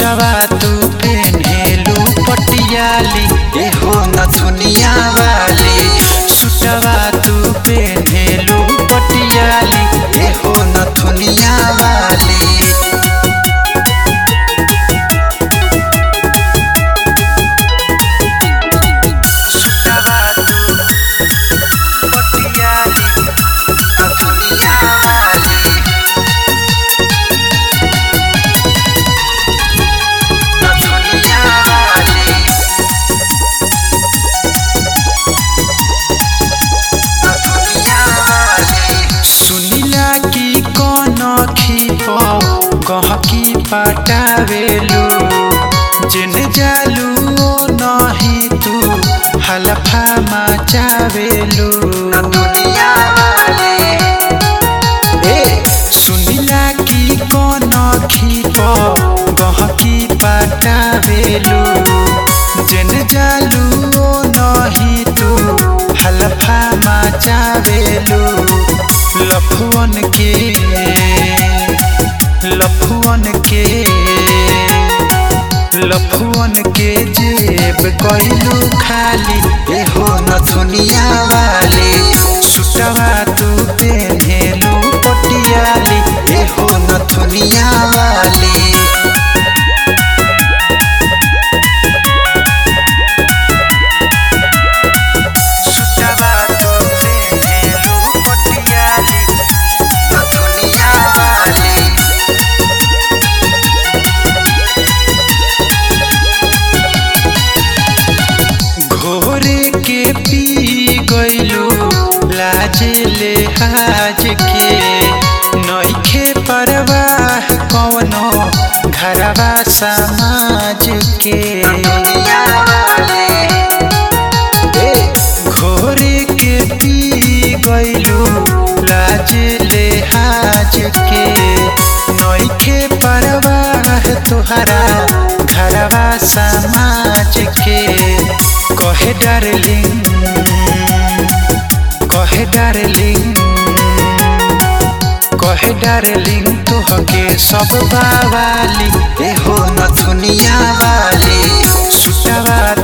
सुटवा तू पेन्हेलू पटियाली एहो नथुनिया वाली सुटवा तू पेन्हेलू पटियाली एहो नथुनिया वाली सुटवा तू पटियाली नथुनिया वाली नथुनिया वाली नथुनिया वाली सुनिला की कौन खीप गहकी पटावेलू जिन जालू ओ नहीं तू हलफा मचावेलू नथुनिया वाली ए सुनिला की कौन खीप गहकी पटावेलू जिन जालू ओ नहीं तू हलफा मचावेलू लफुअन के लफुअन के लफुअन के जेब कइलू खाली एहो नथुनिया वाली सुटवा तू पेन्हेलू पटियाली एहो नथुनिया वाली सुटवा तू पेन्हेलू पटियाली नथुनिया वाली घोरे के पी गइलू लाजे ले हाज के नइखे परवाह कवनो घरवा समाज के ए, घोरे के पी गइलू लाजे ले हाज के नइखे परवाह तुहरा घरवा समाज के कहे डार्लिंग कहे डार्लिंग कहे डार्लिंग तुहके सब बावाली एहो नथुनिया वाली सुटवा